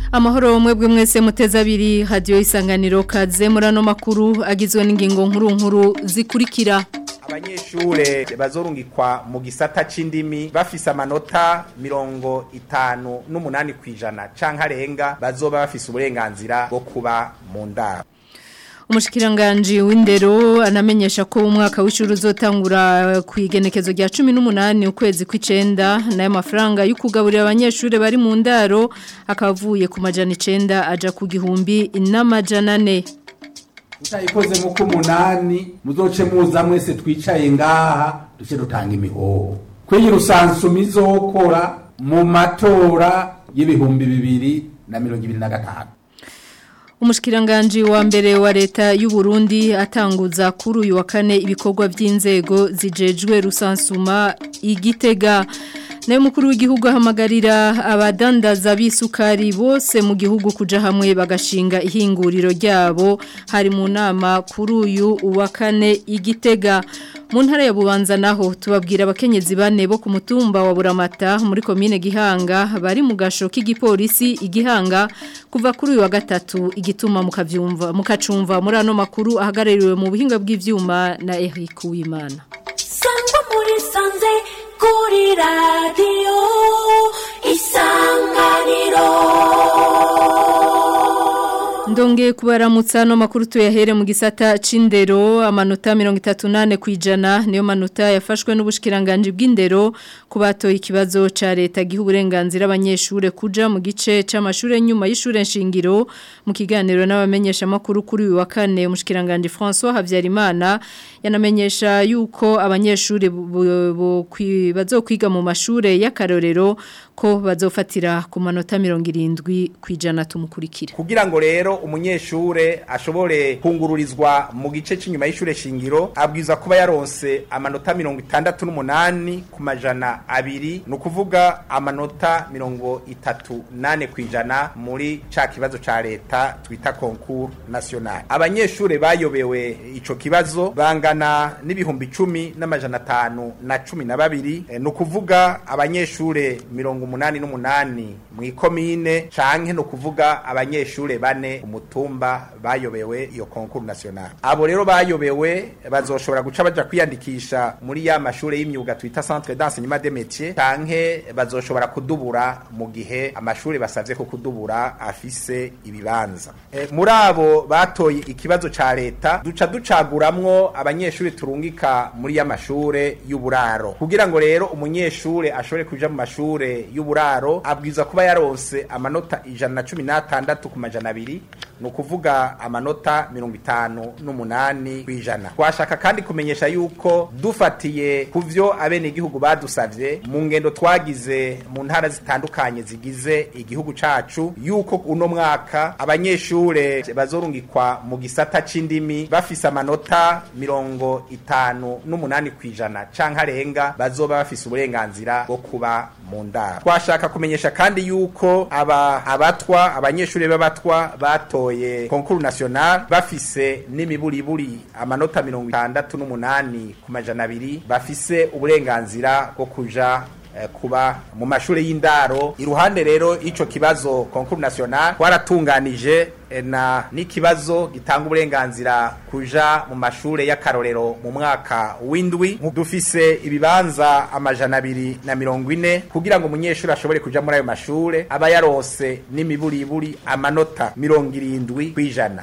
amahoro mwebwe mwese muteze abiri hadiyo isanganiro kaze muri ano makuru agizwe n'ingingo nkuru nkuru zikurikira abanyeshure bazorungikwa mu gisata c'indimi bafise amanota mirongo itanu n'umunani kw'ijana canke arenga bazoba bafise uburenganzira bwo kuba mu ndaro umushikiranganji w'indero anamenyesha ko umwaka w'ishuri uzotangura ku igenekezo rya cumi n'umunani ukwezi kw'icenda nayo mafaranga yo kugaburira abanyeshuri bari mu ndaro akaba avuye ku majana icenda aja ku gihumbi n'amajana ane utayikoze mu k'umunani muzoce muza mwese twicaye ngaha duce dutanga imihoho kwigira usansuma izokora mu matora y'ibihumbi bibiri na mirongo ibiri na gatanu Umushikiranganji wa mbere wa leta y'u Burundi atanguza kuri uyu wa kane ibikorwa by'inzego zijejwe rusansuma igitega nayo mukuru w'igihugu ahamagarira abadandaza b'isukari bose mu gihugu kuja hamwe bagashinga ihinguriro ryabo hari mu nama kuri uyu wa kane igitega mu ntara ya bubanza naho tubabwira abakenyezi bane bo ku mutumba wa buramata muri komine gihanga bari mu gasho k'igipolisi igihanga kuva kuri uyu wa gatatu igituma mukavyumva mukacumva muri ano makuru ahagarariwe mu buhinga bw'ivyuma na Eric Uwimana sangwa muri sanze kuri radio isanganiro Ndonge kubaramutsa no makuru tuyahere mu gisata c'indero amanota 38 kwijana niyo manota yafashwe n'ubushikiranganje bw'indero kubatoye ikibazo ca leta gihe uburenganzira abanyeshure kuja mu gice c'amashure nyuma y'ishure nshingiro mu kiganiro n'abamenyesha makuru kuri uyu wa kane umushikiranganje François Havyarimana yanamenyesha yuko abanyeshure bazokwiga mu mashure y'akarorero ko bazofatira ku manota 70 kwijana tumukurikira kugira ngo rero umunyeshure ashobore kungururizwa mu gice cy'inyuma y'ishure shingiro abwiza kuba yaronse amanota mirongo itandatu n'umunani ku majana abiri ni ukuvuga amanota mirongo itatu nane ku ijana muri ca kibazo ca leta twita concours national abanyeshure bayobewe ico kibazo bangana n'ibihumbi icumi n'amajana atanu na cumi na babiri e, ni ukuvuga abanyeshure mirongo umunani n'umunani mw'ikomine canke ni ukuvuga abanyeshure bane umutumba bayobewe iyo concours national abo rero bayobewe bazoshobora guca baja kwiyandikisha muri ya mashure y'imyuga twita centre d'enseignement des métiers canke bazoshobora kudubura mu gihe amashure basavye ko kudubura afise ibibanza e, muri abo batoye ikibazo ca leta duca ducaguramwo abanyeshure turungika muri ya mashure y'uburaro kugira ngo rero umunyeshure ashobore kuja mu mashure y'uburaro abwiza kuba yaronse amanota ijana na cumi n'atandatu ku majana abiri ni ukuvuga amanota mirongo itanu n'umunani ku ijana twashaka kandi kumenyesha yuko dufatiye ku byo abenegihugu badusabye mu ngendo twagize mu ntara zitandukanye zigize igihugu cacu yuko uno mwaka abanyeshure bazorungikwa mu gisata c'indimi bafise amanota mirongo itanu n'umunani ku ijana canke arenga bazoba bafise uburenganzira bwo kuba mu ndaro twashaka kumenyesha kandi yuko aba abatwa abanyeshure b'abatwa batoye concours national bafise n'imiburiburi amanota mirongo itandatu n'umunani ku majana abiri bafise uburenganzira bwo kuja kuba mu mashuri y'indaro iruhande rero ico kibazo concours national twaratunganije na n'ikibazo gitanga uburenganzira kuja mu mashure y'akarorero mu mwaka w'indwi dufise ibibanza amajana abiri na mirongo ine kugira ngo umunyeshuri ashobore kuja muri ayo mashure aba yarose n'imiburiburi amanota mirongo irindwi kw'ijana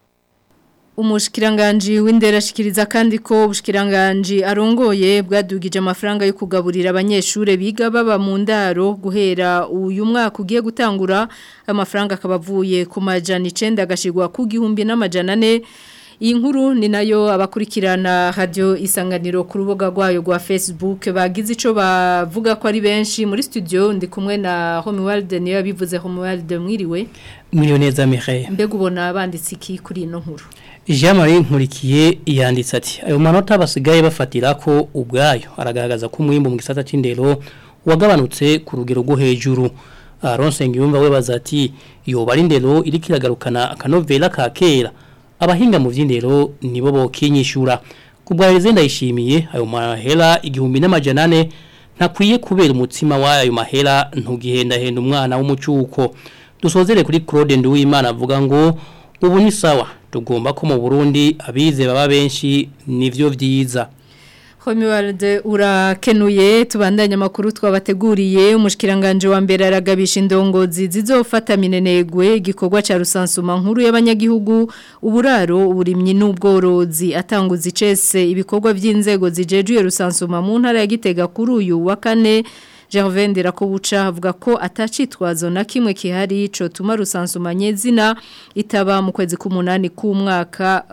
Umushkiranganji w'indera ashikiriza kandi ko ubushkiranganji arongoye bwadugije amafaranga yo kugaburira abanyeshure biga baba mu ndaro guhera uyu mwaka ugiye gutangura amafaranga akabavuye ku majana 9 agashirwa ku gihumbi n'amajana 4 iyi nkuru ni nayo abakurikirana radio isanganiro ku rubuga rwayo rwa Facebook bagize ico bavuga ko ari benshi muri studio ndi kumwe na Homeworld niyo yabivuze Homeworld mwiriwe Mwiriwe neza Mireille mbega ubona banditse iki kuri ino nkuru Jean Marie Nkurikiye yanditse ati ayo manota basigaye bafatira ko ubwayo aragaragaza ko umwimbo mu gisata c'indero wagabanutse ku rugero rwo hejuru Aronse ngiyumva we bazati yoba ari indero iri kiragarukana akanovela ka kera abahinga mu vy'indero nibo bokinyishura kubwaheze ndayishimiye ayo mahera igihumbi n'amajana ane ntakwiye kubera umutsima w'ayo mahera ntugihendahenda umwana w'umucuko dusozere kuri Claude Nduwimana avuga ngo ubu ni sawa tugomba ko mu Burundi abize baba benshi nivyo vyiza Homiwarde urakenuye tubandanya makuru twabateguriye umushikiranganje wa mbere aragabisha indongozi zizofata minenegwe igikorwa ca rusansuma nkuru y'abanyagihugu uburaro uburimyi n'ubworozi atanguza icese ibikorwa by'inzego zijejuye rusansuma mu ntara ya Gitega kuri uyu wa kane Gervain Ndirakobuca avuga ko atacitwazo na kimwe kihari ico tuma rusansumanye zina itaba mu kwezi k'umunani k'umwaka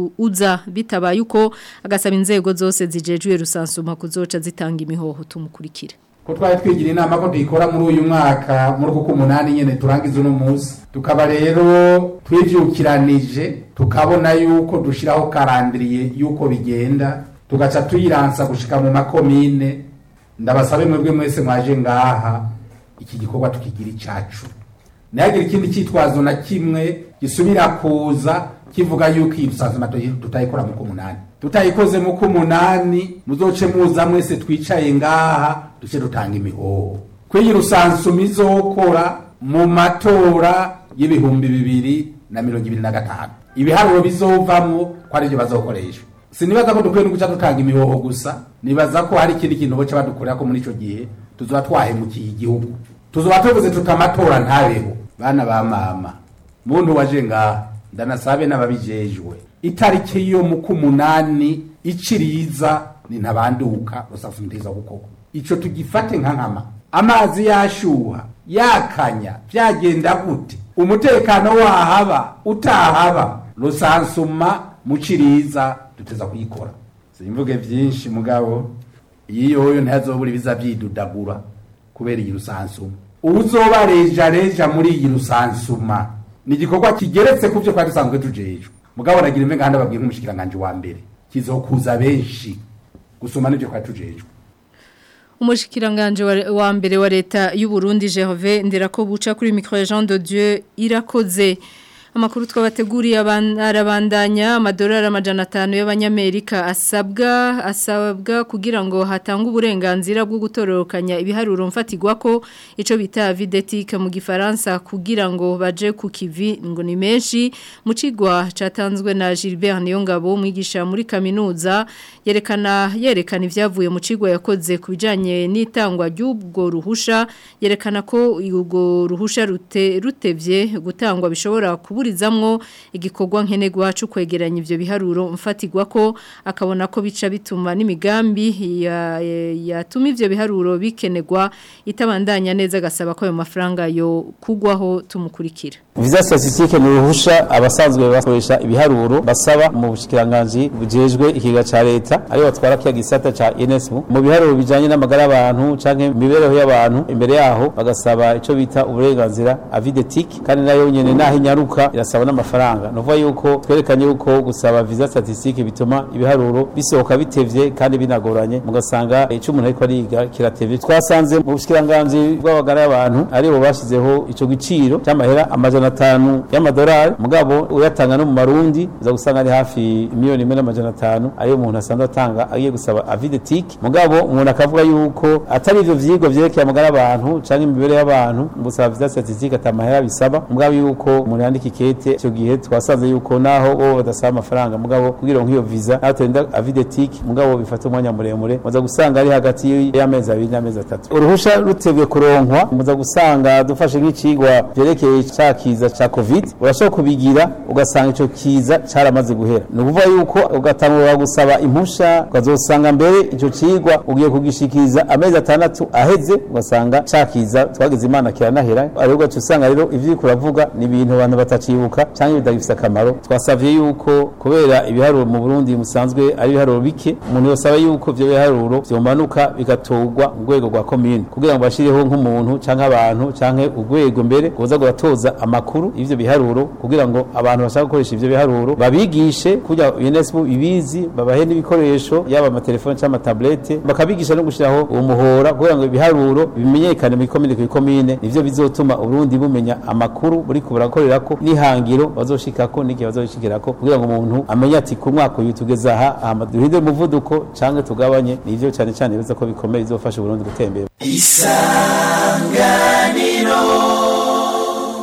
uza bitabaye uko agasaba inzego zose zijejuye rusansuma kuzoca zitanga imihoho tumukurikire ko twari twigira inama ko tuyikora muri uyu mwaka muri uku k'umunani nyene turangiza uno munsi tukaba rero twivyukiranije tukabona yuko dushiraho karandiriye yuko bigenda tugaca tuyiransa gushika mu makomine ndabasabe mwebwe mwese mwaje ngaha iki gikorwa tukigira icacu ntihagire ikindi cyitwazo na kimwe gisubira kuza kivuga yuko iyi rusanzwe tutayikora mu k'umunani tutayikoze mu k'umunani muzoce muza mwese twicaye ngaha duce dutanga imihoho kw'iyi rusansuma izokora mu matora y'ibihumbi bibiri na mirongo ibiri na gatanu ibiharuro bizovamwo ko arivyo bazokoresha sinibaza ko dukwiye no guca dutanga imihoho gusa nibaza ko hari ikindi kintu boca badukorera ko muri ico gihe tuzoba twahemukiye igihugu tuzoba tuvuze tutamatora ntabeho bana ba mama muntu waje ngaha ndanasabe n'ababijejwe itariki yo mu k'umunani iciriza ni ntabanduka rusafumitiza gukoko ico tugifate nka nkama amazi yashuha yakanya vyagenda gute umutekano wahaba utahaba rusansuma muciriza duteza kuyikora simvuge vyinshi mugabo yiyoyo ntazobura ibiza vyidudagura kubera iyi rusansuma uzoba reja reja muri iyi rusansuma ni igikorwa kigeretse ku byo twari dusanzwe tujejwe mugabo nagira imwe ngahanda babwiye nk'umushikiranganje wa mbere kizokuza benshi gusoma n'ibyo twari tujejwe umushikiranganje wa mbere wa leta y'u Burundi Jehove ndirako buca kuri micro Jean de Dieu irakoze amakuru twabateguriye arabandanya amadolari amajana atanu y'abanyamerika asabwa asabwa kugira ngo hatange uburenganzira bwo gutororokanya ibiharuro mfatigwa ko icyo bita videtique mu gifaransa kugira ngo baje ku kivi ngo ni menshi mu kigwa cyatanzwe na Gilbert Niyongabo umwigisha muri kaminuza yerekana yerekana ibyavuye mu kigwa yakoze ku bijyanye n'itangwa ry'ubwo ruhusha yerekana ko ubwo ruhusha rute rutevye gutangwa bishobora kuba kuburizamwo igikorwa nkenegwa cyo kwegeranya ivyo biharuro mfatigwa ko akabona ko bica bituma n'imigambi yatuma ivyo biharuro bikenegwa itabandanya neza gasaba ko ayo mafaranga yo kugwaho tumukurikira Visa statistique ni ruhusha abasanzwe bakoresha ibiharuro basaba mu bushikiranganje bujejwe ikiga ca leta ari batwara kiya gisata ca INSM mu biharuro bijanye n'amagara y'abantu canke mibereho y'abantu imbere yaho bagasaba ico bita uburenganzira avidetique kandi nayo nyene naho inyaruka irasaba n'amafaranga nuvuga yuko twerekanye yuko gusaba visa statistique bituma ibiharuro bisohoka bitevye kandi binagoranye mugasanga ico umuntu ariko ariga kiratevye twasanze mu bushikiranganje bw'abagara y'abantu ari bo bashizeho ico giciro cy'amahera amajana atanu y'amadolari mugabo uyatanga no mu marundi uza gusanga ari hafi miliyoni imwe n'amajana atanu ariyo umuntu asanzwe atanga agiye gusaba avidetike mugabo umuntu akavuga yuko atari ivyo vyigwa vyerekeye amagara y'abantu canke imibereho y'abantu mu gusaba visa statistique atamahera bisaba mugabo yuko umuntu yandika ikete icyo gihe twasanze yuko naho bo badasaba amafaranga mugabo kugira ngo iyo visa naho turinda avidetike mugabo bifata umwanya muremure muza gusanga ari hagati y'amezi abiri n'amezi atatu uruhusha rutebwe kuronkwa muza gusanga dufashe nk'icigwa vyerekeye ca kiza ca covid urashobora kubigira ugasanga ico kiza caramaze guhera ni ukuvuga yuko ugatangura gusaba impusha ukazosanga mbere ico cigwa ugiye kugishikiriza amezi atandatu aheze ugasanga ca kiza twagize imana kiranahera ariko ugaca usanga rero ivyo uriko uravuga ni ibintu abantu batacibuka canke bitagifise akamaro twasavye yuko kubera ibiharuro mu Burundi musanzwe ari ibiharuro bike umuntu yosaba yuko ivyo biharuro vyomanuka bigatorwa mu rwego rwa commune kugira ngo bashireho nk'umuntu canke abantu canke urwego mbere kuza guratoza amakuru ivyo biharuro kugira ngo abantu bashaka gukoresha ivyo biharuro babigishe kugira UNESCO ibizi babahe n'ibikoresho yaba amatelefone cyangwa amatablete bakabigisha no gushiraho umuhora kugira ngo ibiharuro bimenyekane mu komine ku komine nivyo bizotuma Urundi bumenya amakuru buri kuburakorera ko nihangiro bazoshikako n'igihe bazoshikirako kugira ngo umuntu amenye ati ku mwaka uyu tugeze aha hama duhinde umuvuduko canke tugabanye nivyo cyane cyane biza ko bikomeye bizofasha Urundi gutembera isanganiro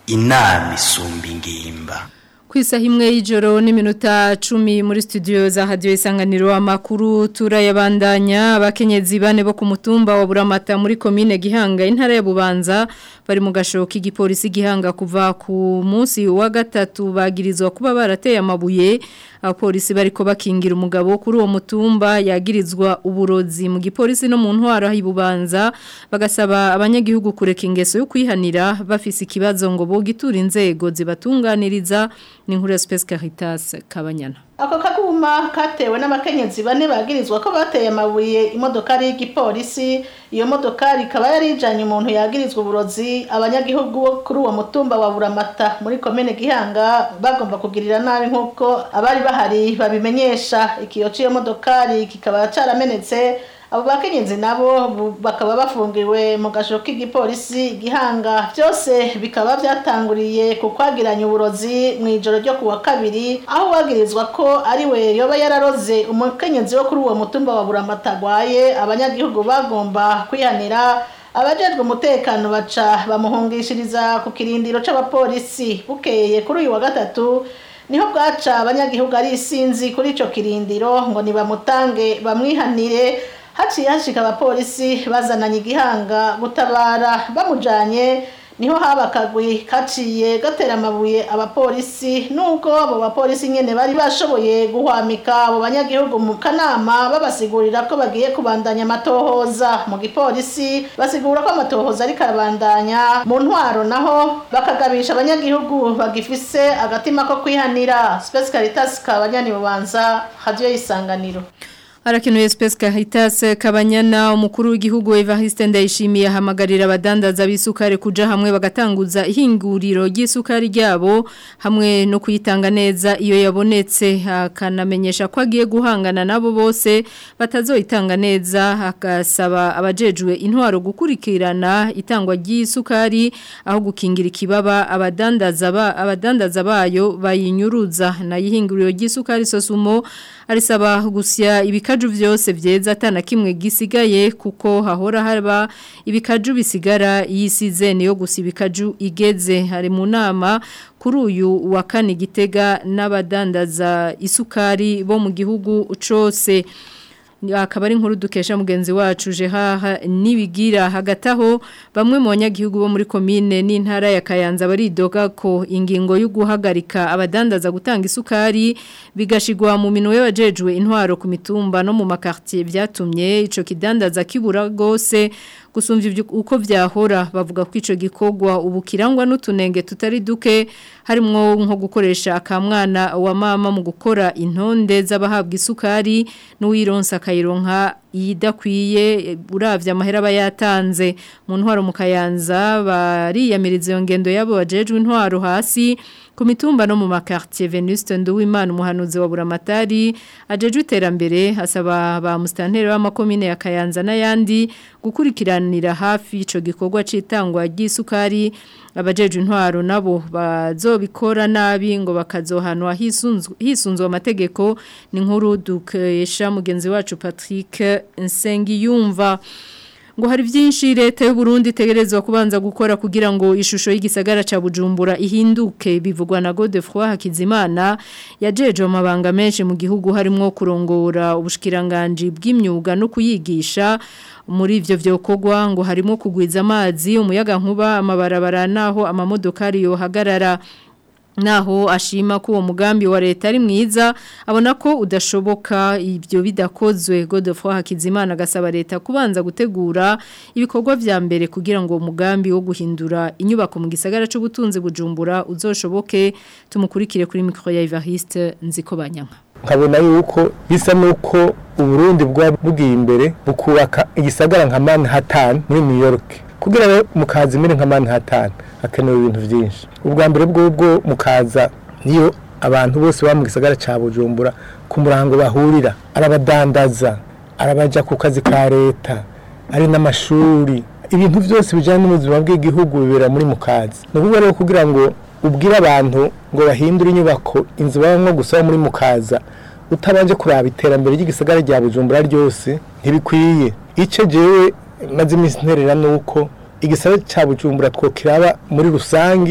inama isumba ingimba Kwisa himwe y'ijoro n'iminota cumi muri studio za radio isanganiro amakuru turayabandanya abakenyezi bane bo ku mutumba wa Buramata muri commune Gihanga intara ya Bubanza bari mu gashoki gipolisi Gihanga kuva ku munsi wa gatatu bagirizwa kuba barateye amabuye abapolisi bariko bakingira umugabo kuri uwo mutumba yagirizwa uburozi mu gipolisi no mu ntwaro hibubanza bagasaba abanyagihugu kureka ingeso yo kwihanira bafise ikibazo ngo bogitura inzego zibatunganiriza ni inkuru ya Space Caritas Kabanyana ako kaguma katewe n'abakenyezi bane bagirizwa ko bateye amabuye imodokari y'igipolisi iyo modokari ikaba yari ijanye umuntu yagirizwa uburozi abanyagihugu bo kuri uwo mutumba wa Buramata muri komene Gihanga bagomba kugirira nabi nk'uko abari bahari babimenyesha ikiyo c'iyo modokari kikaba caramenetse abo bakenyezi nabo bu- bakaba bafungiwe mu gasho k'igipolisi gihanga byose bikaba byatanguriye ku kwagiranya uburozi mu ijoro ryo kuwa kabiri aho wagirizwa ko ari we yoba yararoze umukenyezi wo kuri uwo mutumba wa buramata agwaye abanyagihugu bagomba kwihanira abajejwe umutekano baca bamuhungishiriza ku kirindiro c'abapolisi bukeye kuri uyu wa gatatu niho bwaca abanyagihugu ari isinzi kuri ico kirindiro ngo nibamutange bamwihanire haciye hashika abapolisi bazananye igihanga gutabara bamujanye niho haba akagwi kaciye gatera amabuye abapolisi nubwo abo bapolisi nyene bari bashoboye guhwamika abo banyagihugu mu kanama babasigurira ko bagiye kubandanya amatohoza mu gipolisi basigura ko amatohoza ariko arabandanya mu ntwaro naho bakagabisha abanyagihugu bagifise agatima ko kwihanira Space Caritas kabanyani bubanza radio y'isanganiro Arakenuye Space Caritas Kabanyana umukuru w'igihugu Evariste Ndayishimiye ahamagarira abadandaza bisukari kuja hamwe bagatanguza ihinguriro ry'isukari ryabo hamwe no kuyitanga neza iyo yabonetse akanamenyesha ko agiye guhangana nabo bose batazoyitanga neza akasaba abajejwe intwaro gukurikirana itangwa ry'isukari aho gukingira ikibaba abadandaza ba abadandaza bayo bayinyuruza na yihinguriro ry'isukari sosumo arisaba gusya ibikaju vyose vyeza atana kimwe gisigaye kuko hahora haba ibikaju bisigara yisize niyo gusa ibikaju igeze hari mu nama kuri uyu wa kane gitega n'abadandaza isukari bo mu gihugu cose akaba ari inkuru dukesha mugenzi wacu jehaha nibigira hagati aho bamwe mu banyagihugu bo muri komine n'intara ya Kayanza baridoga ko ingingo yo guhagarika abadandaza gutanga isukari bigashigwa mu minwe y'abajejwe intwaro ku mitumba no mu makartier byatumye ico kidandaza kibura gose gusumvya ibyo uko vyahora bavuga ko ico gikogwa ubu kirangwa n'utunenge tutari duke harimo nko gukoresha akamwana wa mama mu gukora intonde z'abahabwa isukari n'uwironsa akayironka idakwiye uravye amahera bayatanze mu ntwaro mu kayanza bariyamiriza iyo ngendo yabo bajejwe intwaro hasi ku mitumba no mu makartier Venuste Nduwimana umuhanuzi wa Buramatari ajejwe iterambere asaba ba mustanteri w'amakomine ya Kayanza n'ayandi gukurikiranira hafi ico gikorwa citangwa ry'isukari abajejwe intwaro nabo bazobikora nabi ngo bakazohanwa hisunzwe hisunzwe amategeko ni nkuru dukesha mugenzi wacu Patrick Nsengiyumva ngo hari byinshi leta y'u Burundi itegerezwa kubanza gukora kugira ngo ishusho y'igisagara ca Bujumbura ihinduke bivugwa na Godefroid Hakizimana yajeje amabanga menshi mu gihugu harimo kurongora ubushikiranganje bw'imyuga no kuyigisha muri ivyo vyokogwa ngo harimo kugwiza amazi umuyaga nkuba amabarabara naho amamodokari yohagarara naho ashima ko uwo mugambi wa leta ari mwiza abona ko udashoboka ibyo bidakozwe Godefroid Hakizimana agasaba leta kubanza gutegura ibikorwa vya mbere kugira ngo umugambi wo guhindura inyubako mu gisagara c'ubutunzi bujumbura uzoshoboke tumukurikire kuri micro ya Evariste nziko banyanka nkabona yuko bisa nuko uburundi bwa bugiye imbere bukubaka igisagara nka Manhattan muri New York kugira mukazi mere nka Manhattan hakenewe ibintu byinshi ubwa mbere bw'ubwo mukaza niyo abantu bose baba mu gisagara cya bujumbura ku murango bahurira arabadandaza arabaja ku kazi ka leta ari n'amashuri ibintu byose bijyanye n'ubuzima bw'igihugu bibera muri mukazi ni ukuvuga rero kugira ngo ubwire abantu ngo bahindure inyubako inzu babamo gusa muri mukaza utabanje kuraba iterambere ry'igisagara rya bujumbura ryose ntibikwiye icyo jewe maze iminsi nterera ni uko igisagara cya bujumbura twokiraba muri rusangi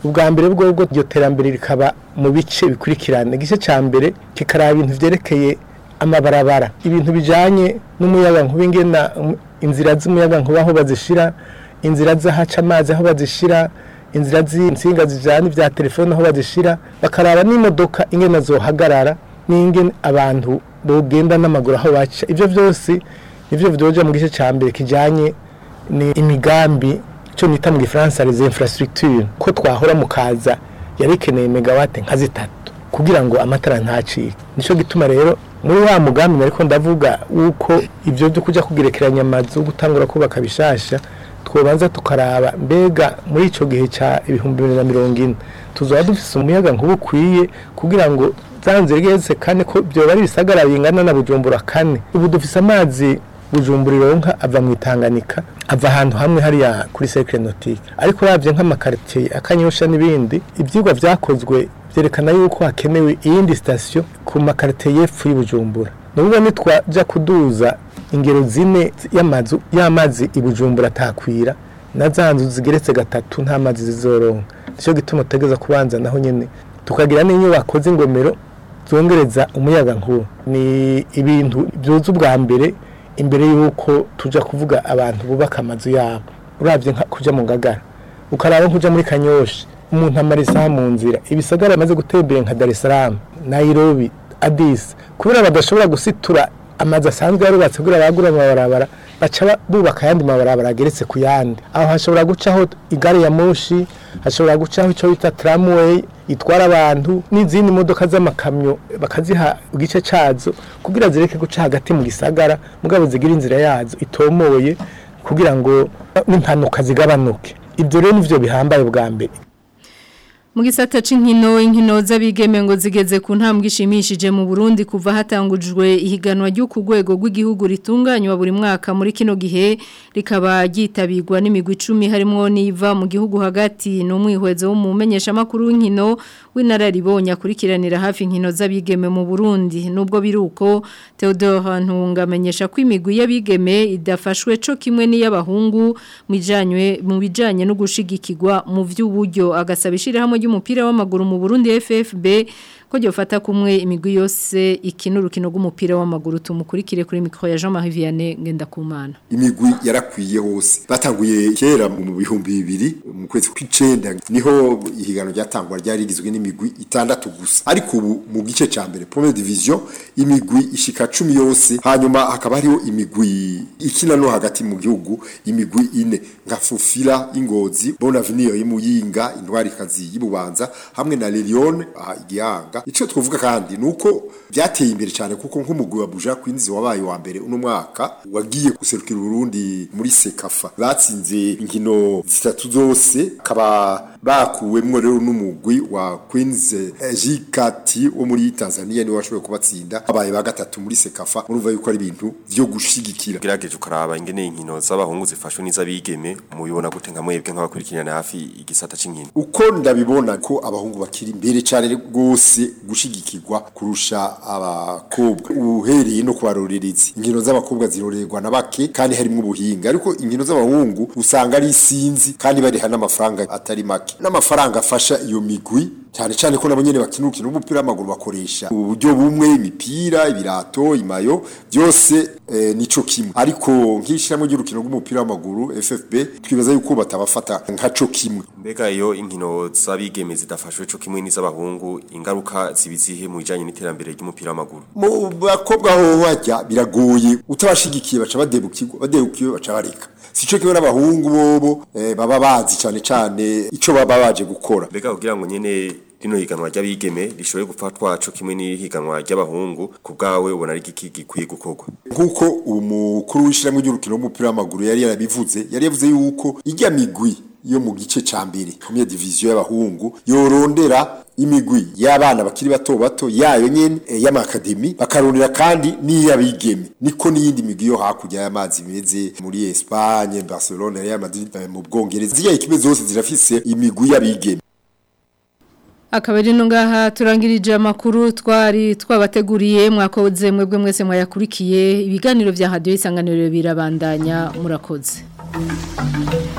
ubwa mbere bwo iryo terambere rikaba mu bice bikurikirana igice cya mbere kikaraba ibintu byerekeye amabarabara ibintu bijyanye n'umuyaga nkuba ingena inzira z'umuyaga nkuba aho bazishyira inzira z'ahaca amazi aho bazishyira inzira z'insinga zijyana ibya telefone aho bazishyira bakaraba n'imodoka ingena zohagarara n'ingene abantu bogenda n'amaguru aho baca ibyo byose nibyo byoja mu gice cya mbere kijyanye ni imigambi cyo nita mu gifaransa les infrastructures ko twahora mu kaza yari ikeneye megawate nka zitatu kugira ngo amatara ntacike nicyo gituma rero muri wa mugambi ariko ndavuga uko ibyo byo kujya kugerekeranya amazu gutangura kubaka bishasha twobanza tukaraba mbega muri icyo gihe cya ibihumbi bibiri na mirongo ine tuzaba dufite umuyaga nkuba ukwiye kugira ngo zanze rigeze kane ko byoba ari ibisagara bingana na bujumbura kane ubu dufite amazi bujumbura ironka ava mu itanganika ava ahantu hamwe hariya kuri sekire notike ariko urabye nk'amakaritsiye akanyosha n'ibindi ibyigwa byakozwe byerekana yuko hakenewe iyindi sitasiyo ku makaritsiye y'epfo y'ubujumbura nubwo nitwajya kuduza ingero zine y'amazu y'amazi i bujumbura atakwira na za nzu zigeretse gatatu nta mazi zizoronka nicyo gituma utegeza kubanza naho nyine tukagira n'inyubako z'ingomero zongereza umuyaga nkuba ni ibintu byuze ubwa mbere imbere y'uko tujya kuvuga abantu bubaka amazu yabo urabye nka kujya mu ngagara ukaraba nk'ujya muri kanyoshi umuntu amara isaha mu nzira ibisagara amaze gutembera nka dar es salaam nairobi adisi kubera badashobora gusitura amazu asanzwe yarubatse kugira bagura amabarabara baca bubaka ayandi mabarabara ageretse ku yandi aho hashobora gucaho igare ya moshi hashobora gucaho icyo bita tramway itwara abantu n'izindi modoka z'amakamyo bakaziha igice cyazo kugira zireke guca hagati mu gisagara mugabo zigira inzira yazo itomoye kugira ngo n'impanuka zigabanuke ibyo rero nivyo bihambaye bwa mbere mu gisata c'inkino inkino z'abigeme ngo zigeze ku ntambwe ishimishije mu Burundi kuva hatangujwe ihiganwa ryo ku rwego rw'igihugu ritunganywa buri mwaka muri kino gihe rikaba ryitabirwa n'imigwi 10 harimo niva mu gihugu hagati n'umwihwezo w'umumenyesha makuru w'inkino w'inararibonye akurikiranira hafi inkino z'abigeme mu Burundi nubwo biruko Theodore Ntunga amenyesha ko imigwi y'abigeme idafashwe co kimwe n'iy'abahungu mijanywe mu bijanye no gushigikirwa mu vy'uburyo agasabishira hamwe ry'umupira w'amaguru mu Burundi FFB ko gyofata kumwe imigwi yose ikina urukino rw'umupira w'amaguru tumukurikire kuri mikro ya Jean-Marie Vianney Ngendakumana imigwi yarakwiye hose batanguye kera mu bihumbi bibiri mu kwezi kw'icenda niho ihigano ryatangwa ryari rigizwe n'imigwi itandatu gusa ariko ubu mu gice ca mbere première division imigwi ishika 10 yose hanyuma hakaba hariho imigwi ikina no hagati mu gihugu imigwi ine nka Fufila Ingozi Bonavenir y'Imuyinga Intwari kazi y'Ibubanza hamwe na Lilione aha igihanga ico twovuga kandi nuko byateye imbere cyane kuko nk'umugwi wa Buja Queens wabaye wa mbere uno mwaka wagiye guserukira Burundi muri Sekafa batsinze inkino zitatu zose kaba bakuwemwo rero n'umugwi wa Queens Jikati wo muri Tanzania ni washoboye kubatsinda abaye ba gatatu muri Sekafa urumva yuko ari ibintu byo gushigikira gerageje ukaraba ingene inkino z'abahungu zifashwe n'izabigeme mubibona gute nka mwebwe nk'abakurikirana hafi igisata c'inkino uko ndabibona ko abahungu bakiri imbere cyane rwose gushigikirwa kurusha abakobwa uhereye no kubarorereza inkino z'abakobwa zirorerwa na bake kandi harimo ubuhinga ariko inkino z'abahungu usanga ari isinzi kandi bariha n'amafaranga atari make n'amafaranga afasha iyo migwi cyane cyane ko nabo nyene bakina urukino rw'umupira w'amaguru bakoresha uburyo bumwe imipira ibirato imayo byose eh, nico kimwe ariko nk'ishyiramo ry'urukino rw'umupira w'amaguru FFB twibaza yuko batabafata nkaco kimwe mbega iyo inkino z'abigeme zidafashwe co kimwe n'iz'abahungu ingaruka zibizihe mu bijanye n'iterambere ry'umupira w'amaguru mu bakobwa ho hajya biragoye utabashigikiye baca badebukirwa badebukiwe baca bareka sico kimwe n'abahungu bobo eh, baba bazi cyane cyane ico baba baje gukora mbega kugira ngo nyene rino higanwa ry'abigeme rishoboye gufatwa co kimwe n'ihiganwa ry'abahungu ku bwawe ubona ari iki gikwiye gukorwa nk'uko umukuru w'ishyirahamwe ry'urukino w'umupira w'amaguru yari yarabivuze yari yavuze yuko ijya migwi yo mu gice ca mbere première division y'abahungu yorondera imigwi y'abana bakiri bato bato yayo nyene e, y'amakademi bakarondera kandi n'iy'abigeme niko n'iyindi migwi yo hakurya y'amazi meze muri Espagne Barcelona Real Madrid mu Bwongereza ziya ekipe zose zirafise imigwi y'abigeme akaba ari no ngaha turangirije amakuru twari twabateguriye mwakoze mwebwe mwese mwayakurikiye ibiganiro bya hadiyo isanganiro birabandanya murakoze